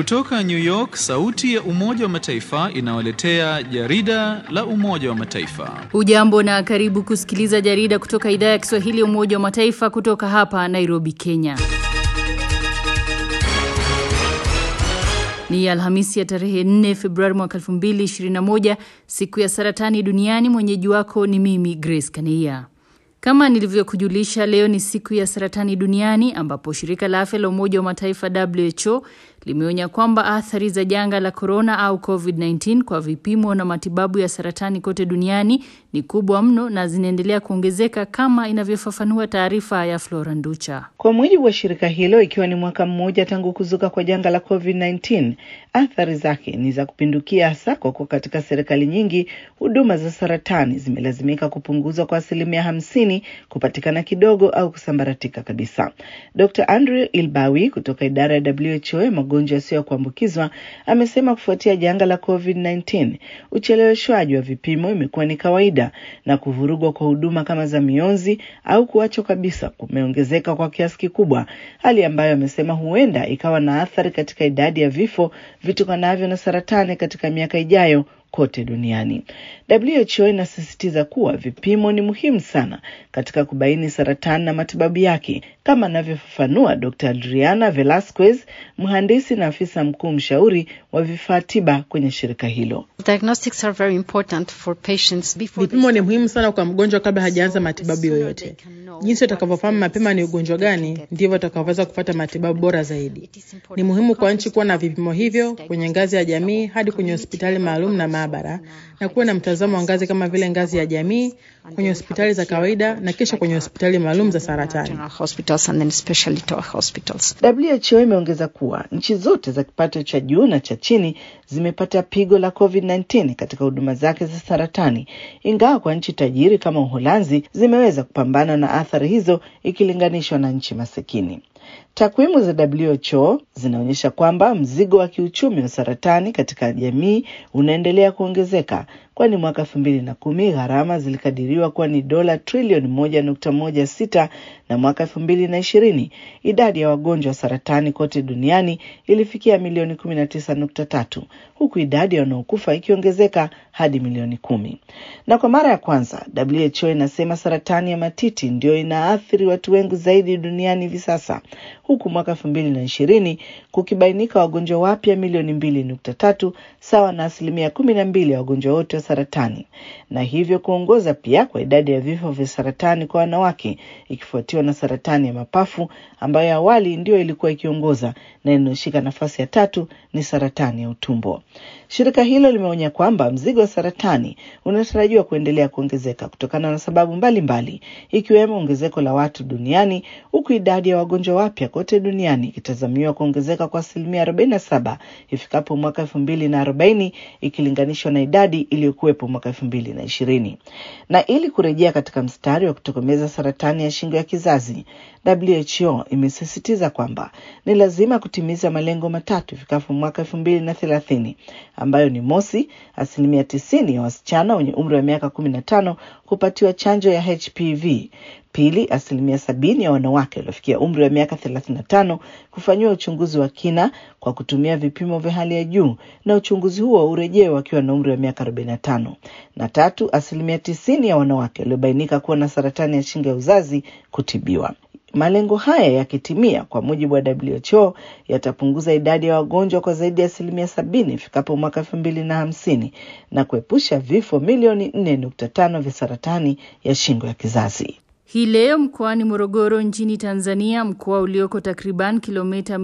Kutoka New York, sauti ya Umoja wa Mataifa inawaletea jarida la Umoja wa Mataifa. Ujambo na karibu kusikiliza jarida kutoka idhaa ya Kiswahili ya Umoja wa Mataifa kutoka hapa Nairobi, Kenya. Ni Alhamisi ya tarehe 4 Februari mwaka 2021, siku ya saratani duniani. Mwenyeji wako ni mimi Grace Kaneia. Kama nilivyokujulisha, leo ni siku ya saratani duniani ambapo shirika la afya la Umoja wa Mataifa WHO limeonya kwamba athari za janga la korona au COVID-19 kwa vipimo na matibabu ya saratani kote duniani ni kubwa mno na zinaendelea kuongezeka kama inavyofafanua taarifa ya Flora Nducha. Kwa mujibu wa shirika hilo, ikiwa ni mwaka mmoja tangu kuzuka kwa janga la COVID-19, athari zake ni za kupindukia, hasa kwa kuwa katika serikali nyingi huduma za saratani zimelazimika kupunguzwa kwa asilimia hamsini, kupatikana kidogo au kusambaratika kabisa. Dr. Andrew Ilbawi kutoka idara ya WHO magonjwa yasiyo ya kuambukizwa amesema kufuatia janga la COVID-19 ucheleweshwaji wa vipimo imekuwa ni kawaida na kuvurugwa kwa huduma kama za mionzi au kuachwa kabisa kumeongezeka kwa kiasi kikubwa, hali ambayo amesema huenda ikawa na athari katika idadi ya vifo vitokanavyo na saratani katika miaka ijayo kote duniani. WHO inasisitiza kuwa vipimo ni muhimu sana katika kubaini saratani na matibabu yake, kama anavyofafanua Dr. Adriana Velasquez, mhandisi na afisa mkuu mshauri wa vifaa tiba kwenye shirika hilo. Vipimo ni muhimu sana kwa mgonjwa kabla hajaanza matibabu yoyote. Jinsi utakavyofahamu mapema ni ugonjwa gani, ndivyo utakavyoweza kupata matibabu bora zaidi. Ni muhimu kwa nchi kuwa na vipimo hivyo kwenye ngazi ya jamii hadi kwenye hospitali maalum na maabara, na kuwa na mtazamo wa ngazi kama vile ngazi ya jamii, kwenye hospitali za kawaida na kisha kwenye hospitali maalum za saratani. WHO imeongeza kuwa nchi zote za kipato cha juu na cha chini zimepata pigo la COVID-19 katika huduma zake za saratani, ingawa kwa nchi tajiri kama Uholanzi zimeweza kupambana na athari hizo ikilinganishwa na nchi masikini. Takwimu za WHO zinaonyesha kwamba mzigo wa kiuchumi wa saratani katika jamii unaendelea kuongezeka, kwani mwaka elfu mbili na kumi gharama zilikadiriwa kuwa ni dola trilioni moja nukta moja sita na mwaka elfu mbili na ishirini idadi ya wagonjwa wa saratani kote duniani ilifikia milioni kumi na tisa nukta tatu huku idadi ya wanaokufa ikiongezeka hadi milioni kumi. Na kwa mara ya kwanza WHO inasema saratani ya matiti ndio inaathiri watu wengi zaidi duniani hivi sasa, huku mwaka elfu mbili na ishirini kukibainika wagonjwa wapya milioni mbili nukta tatu sawa na asilimia kumi na mbili ya wagonjwa wote wa saratani, na hivyo kuongoza pia kwa idadi ya vifo vya saratani kwa wanawake, ikifuatiwa na saratani ya mapafu ambayo awali ndio ilikuwa ikiongoza na inayoshika nafasi ya tatu ni saratani ya utumbo. Shirika hilo limeonya kwamba mzigo wa saratani unatarajiwa kuendelea kuongezeka kutokana na sababu mbalimbali ikiwemo ongezeko la watu duniani, huku idadi ya wagonjwa wapya kote duniani ikitazamiwa kuongezeka kwa asilimia 47 ifikapo mwaka elfu mbili na arobaini ikilinganishwa na idadi iliyokuwepo mwaka elfu mbili na ishirini. Na ili kurejea katika mstari wa kutokomeza saratani ya shingo ya kizazi, WHO imesisitiza kwamba ni lazima kutimiza malengo matatu ifikapo mwaka elfu mbili na thelathini ambayo ni mosi, asilimia tisini ya wasichana wenye umri wa miaka kumi na tano kupatiwa chanjo ya HPV; pili, asilimia sabini ya wanawake waliofikia umri wa miaka thelathini na tano kufanyiwa uchunguzi wa kina kwa kutumia vipimo vya hali ya juu na uchunguzi huo urejee wakiwa na umri wa miaka arobaini na tano na tatu, asilimia tisini ya wanawake waliobainika kuwa na saratani ya shingo ya uzazi kutibiwa. Malengo haya yakitimia, kwa mujibu wa WHO, yatapunguza idadi ya wagonjwa kwa zaidi ya asilimia sabini ifikapo mwaka elfu mbili na hamsini na kuepusha vifo milioni nne nukta tano vya saratani ya shingo ya kizazi. Hii leo mkoani Morogoro nchini Tanzania, mkoa ulioko takriban kilomita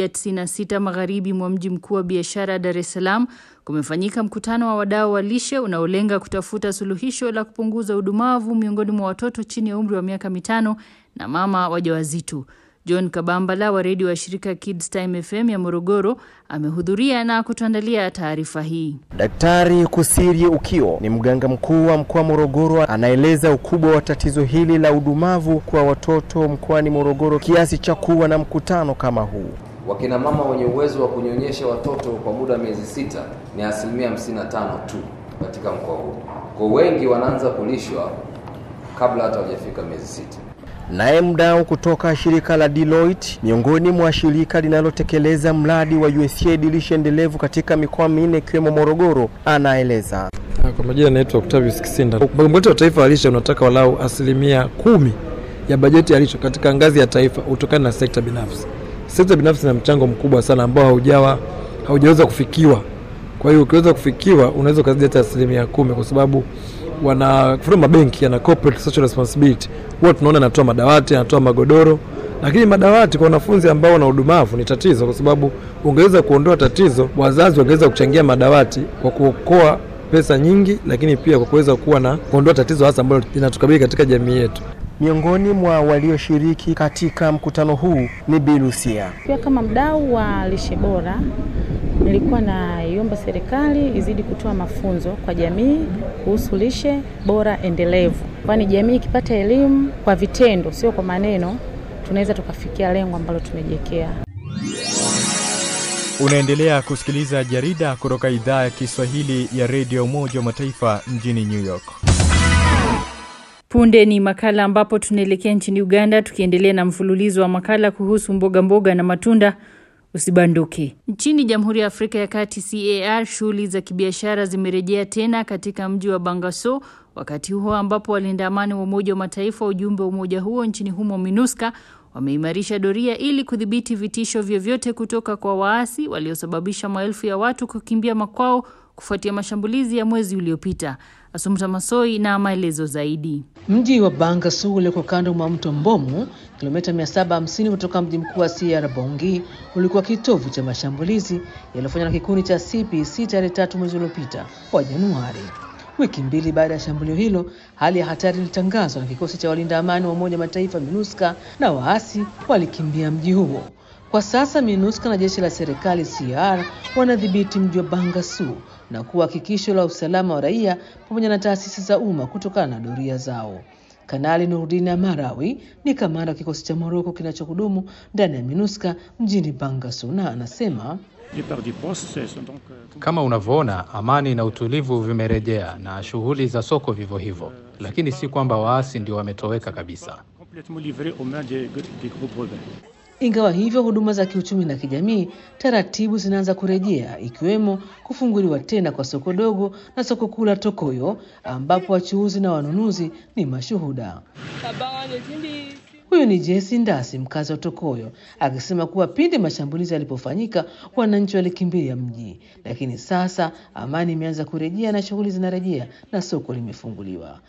196 magharibi mwa mji mkuu wa biashara Dar es Salaam, kumefanyika mkutano wa wadau wa lishe unaolenga kutafuta suluhisho la kupunguza udumavu miongoni mwa watoto chini ya umri wa miaka mitano na mama wajawazito. John Kabambala wa redio wa shirika Kids Time FM ya Morogoro amehudhuria na kutuandalia taarifa hii. Daktari Kusiri Ukio ni mganga mkuu wa mkoa Morogoro, anaeleza ukubwa wa tatizo hili la udumavu kwa watoto mkoani Morogoro kiasi cha kuwa na mkutano kama huu. Wakina mama wenye uwezo wa kunyonyesha watoto kwa muda wa miezi sita ni asilimia 55 tu katika mkoa huu. Kwa wengi wanaanza kulishwa kabla hata hawajafika miezi sita. Naye mdau kutoka shirika la Deloitte, miongoni mwa shirika linalotekeleza mradi wa USAID lishe endelevu katika mikoa minne ikiwemo Morogoro, anaeleza. Kwa majina naitwa Octavius Kisinda. Mpango wetu wa taifa wa lishe unataka walau asilimia kumi ya bajeti ya lishe katika ngazi ya taifa utokana na sekta binafsi. Sekta binafsi ina mchango mkubwa sana ambao haujawa haujaweza kufikiwa. Kwa hiyo ukiweza kufikiwa, unaweza ukazidi hata asilimia kumi kwa sababu wana kufuna mabenki yana corporate social responsibility, huwa tunaona anatoa madawati, anatoa magodoro, lakini madawati kwa wanafunzi ambao wana udumavu ni tatizo, kwa sababu ungeweza kuondoa tatizo, wazazi wangeweza kuchangia madawati kwa kuokoa pesa nyingi, lakini pia kwa kuweza kuwa na kuondoa tatizo hasa ambalo linatukabili katika jamii yetu. Miongoni mwa walioshiriki katika mkutano huu ni Bi Lucia. Pia kama mdau wa lishe bora, nilikuwa naiomba serikali izidi kutoa mafunzo kwa jamii kuhusu lishe bora endelevu, kwani jamii ikipata elimu kwa vitendo, sio kwa maneno, tunaweza tukafikia lengo ambalo tumejiwekea. Unaendelea kusikiliza jarida kutoka idhaa ya Kiswahili ya redio Umoja wa Mataifa mjini New York. Punde ni makala ambapo tunaelekea nchini Uganda tukiendelea na mfululizo wa makala kuhusu mboga mboga na matunda. Usibanduke. Nchini Jamhuri ya Afrika ya Kati CAR, shughuli za kibiashara zimerejea tena katika mji wa Bangaso wakati huo ambapo walinda amani wa Umoja wa Mataifa ujumbe wa umoja huo nchini humo MINUSCA wameimarisha doria ili kudhibiti vitisho vyovyote kutoka kwa waasi waliosababisha maelfu ya watu kukimbia makwao kufuatia mashambulizi ya mwezi uliopita. Asumta Masoi na maelezo zaidi. Mji wa Bangasu ulioko kando mwa mto Mbomu, kilomita 750 kutoka mji mkuu wa CR Bongi, ulikuwa kitovu cha mashambulizi yaliyofanywa na kikundi cha CPC tarehe tatu mwezi uliopita wa Januari. Wiki mbili baada ya shambulio hilo, hali ya hatari ilitangazwa na kikosi cha walinda amani wa Umoja Mataifa MINUSCA na waasi walikimbia mji huo. Kwa sasa MINUSCA na jeshi la serikali CR wanadhibiti mji wa Bangasu na kuwa hakikisho la usalama wa raia pamoja na taasisi za umma kutokana na doria zao. Kanali Nurdin Amarawi ni kamanda wa kikosi cha Moroko kinachohudumu ndani ya MINUSCA mjini Bangasu na anasema kama unavyoona, amani na utulivu vimerejea na shughuli za soko vivyo hivyo, lakini si kwamba waasi ndio wametoweka kabisa. Ingawa hivyo, huduma za kiuchumi na kijamii taratibu zinaanza kurejea, ikiwemo kufunguliwa tena kwa soko dogo na soko kuu la Tokoyo ambapo wachuuzi na wanunuzi ni mashuhuda. Huyu ni Jesi Ndasi, mkazi wa Tokoyo, akisema kuwa pindi mashambulizi yalipofanyika wananchi walikimbilia mji, lakini sasa amani imeanza kurejea na shughuli zinarejea na soko limefunguliwa.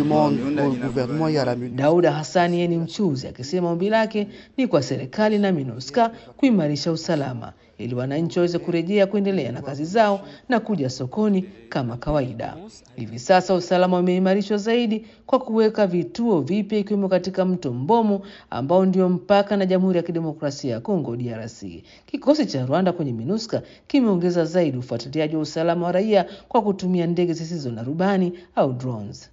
Dauda Hassani yeye ni mchuzi, akisema ombi lake ni kwa serikali na MINUSCA kuimarisha usalama ili wananchi waweze kurejea kuendelea na kazi zao na kuja sokoni kama kawaida. Hivi sasa usalama umeimarishwa zaidi kwa kuweka vituo vipya ikiwemo katika mto Mbomu ambao ndio mpaka na Jamhuri ya Kidemokrasia ya Kongo DRC. Kikosi cha Rwanda kwenye MINUSCA kimeongeza zaidi ufuatiliaji wa usalama wa raia kwa kutumia ndege zisizo na rubani au drones.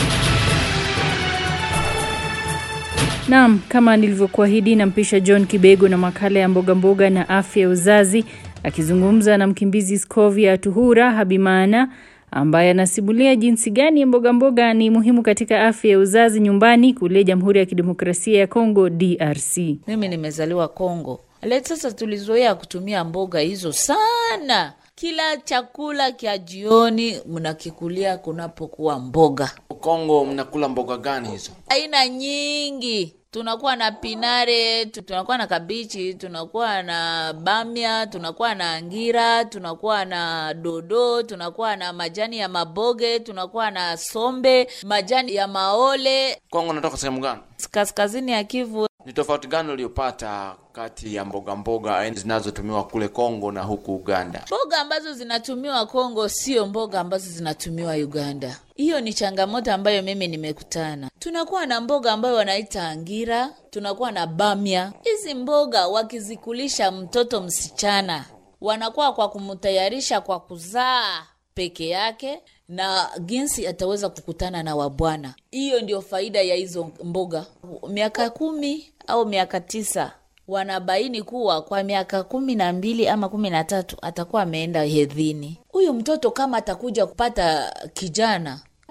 Naam, kama nilivyokuahidi nampisha John Kibego na makala ya mboga mboga na afya ya uzazi akizungumza na mkimbizi Scovia Tuhura Habimana ambaye anasimulia jinsi gani mboga mboga ni muhimu katika afya ya uzazi nyumbani kule Jamhuri ya Kidemokrasia ya Kongo DRC. Mimi nimezaliwa Kongo. Leo sasa tulizoea kutumia mboga hizo sana. Kila chakula kya jioni mnakikulia kunapokuwa mboga. Kongo mnakula mboga gani hizo? Aina nyingi tunakuwa na pinare, tunakuwa na kabichi, tunakuwa na bamia, tunakuwa na ngira, tunakuwa na dodo, tunakuwa na majani ya maboge, tunakuwa na sombe, majani ya maole. Kongo natoka sehemu gani? Kaskazini ya Kivu. Ni tofauti gani uliopata kati ya mboga mboga zinazotumiwa kule Kongo na huku Uganda? Mboga ambazo zinatumiwa Kongo sio mboga ambazo zinatumiwa Uganda. Hiyo ni changamoto ambayo mimi nimekutana. Tunakuwa na mboga ambayo wanaita angira, tunakuwa na bamia. Hizi mboga wakizikulisha mtoto msichana, wanakuwa kwa kumtayarisha kwa kuzaa peke yake na jinsi ataweza kukutana na wabwana. Hiyo ndio faida ya hizo mboga. Miaka kumi au miaka tisa wanabaini kuwa kwa miaka kumi na mbili ama kumi na tatu atakuwa ameenda hedhini. Huyu mtoto kama atakuja kupata kijana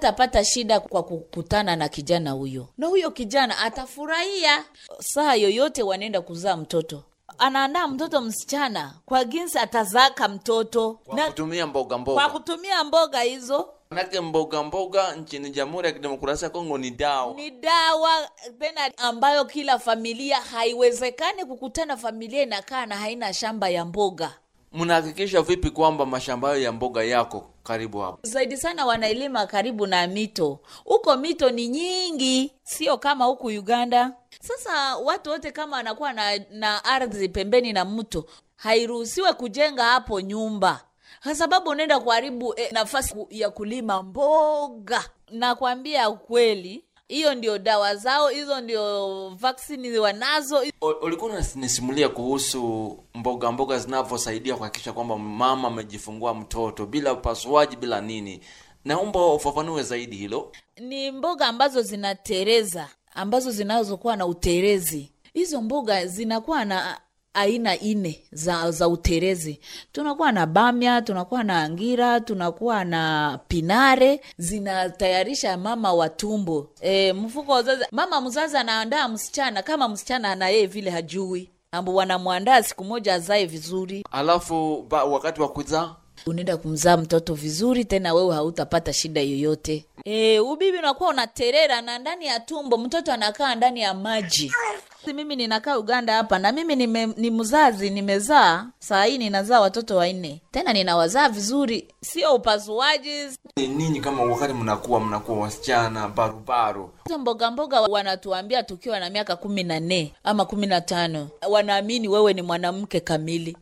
atapata shida kwa kukutana na kijana huyo, na huyo kijana atafurahia. Saa yoyote wanaenda kuzaa mtoto, anaandaa mtoto msichana kwa jinsi atazaka mtoto kwa kutumia mboga mboga. kwa kutumia mboga hizo Manake mboga mboga nchini Jamhuri ya Kidemokrasia ya Kongo ni dawa. ni dawa tena ambayo kila familia haiwezekani kukutana familia inakaa na haina shamba ya mboga Mnahakikisha vipi kwamba mashamba hayo ya mboga yako karibu hapo? zaidi sana wanailima karibu na mito huko mito ni nyingi sio kama huku uganda sasa watu wote kama wanakuwa na, na ardhi pembeni na mto hairuhusiwe kujenga hapo nyumba kwa sababu unaenda kuharibu eh, nafasi ku- ya kulima mboga nakwambia ukweli hiyo ndio dawa zao hizo ndio vaksini wanazo O- Ulikuwa unanisimulia kuhusu mboga mboga zinavyosaidia kuhakikisha kwamba mama amejifungua mtoto bila upasuaji bila nini. Naomba ufafanue zaidi hilo. ni mboga ambazo zinatereza ambazo zinazokuwa na uterezi hizo mboga zinakuwa na aina ine za, za uterezi tunakuwa na bamya tunakuwa na angira tunakuwa na pinare zinatayarisha mama wa tumbo e, mfuko wa uzazi mama mzazi anaandaa msichana kama msichana ana yeye vile hajui ambo wanamwandaa siku moja azae vizuri Alafu ba, wakati wa kuzaa unaenda kumzaa mtoto vizuri tena wewe hautapata shida yoyote e, ubibi unakuwa unaterera na ndani ya tumbo mtoto anakaa ndani ya maji mimi ninakaa uganda hapa na mimi nime, ni mzazi nimezaa saa hii ninazaa watoto wanne tena ninawazaa vizuri sio upasuaji ni ninyi kama wakati mnakuwa mnakuwa wasichana barubaru hizo mboga mboga wanatuambia tukiwa na miaka kumi na nne ama kumi na tano wanaamini wewe ni mwanamke kamili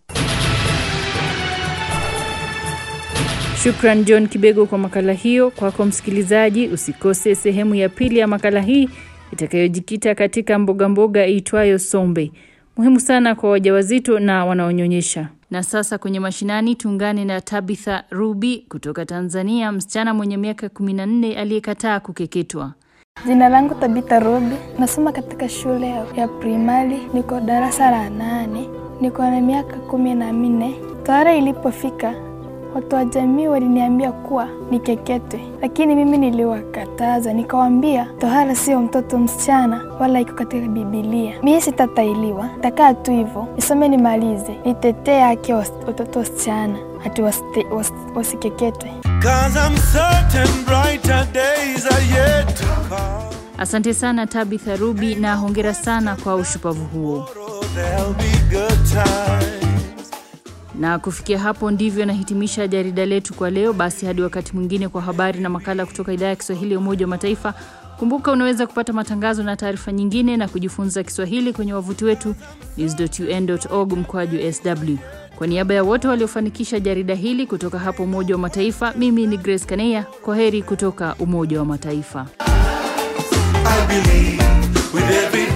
Shukran John Kibego kwa makala hiyo. Kwako msikilizaji, usikose sehemu ya pili ya makala hii itakayojikita katika mboga mboga iitwayo sombe, muhimu sana kwa wajawazito na wanaonyonyesha. Na sasa kwenye mashinani tuungane na Tabitha Ruby kutoka Tanzania, msichana mwenye miaka 14 aliyekataa kukeketwa. Jina langu Tabita Robi, nasoma katika shule ya- ya primari, niko darasa la nane, niko na miaka kumi na minne. Tohara ilipofika, watu wa jamii waliniambia kuwa nikeketwe, lakini mimi niliwakataza, nikawaambia tohara sio mtoto msichana wala iko katika Bibilia. Mimi sitatailiwa, takaa tu hivyo, nisome nimalize, nitetee haki ya was- watoto wasichana, ati wasite- was- wasikeketwe. Cause I'm certain brighter days are yet to come. Asante sana Tabitha Ruby na hongera sana kwa ushupavu huo. There'll be good times. Na kufikia hapo ndivyo nahitimisha jarida letu kwa leo. Basi hadi wakati mwingine kwa habari na makala kutoka idhaa ya Kiswahili ya Umoja wa Mataifa. Kumbuka unaweza kupata matangazo na taarifa nyingine na kujifunza Kiswahili kwenye wavuti wetu news.un.org mkoaju sw. Kwa niaba ya wote waliofanikisha jarida hili kutoka hapo Umoja wa Mataifa, mimi ni Grace Kaneya. Kwa heri kutoka Umoja wa Mataifa. I believe with every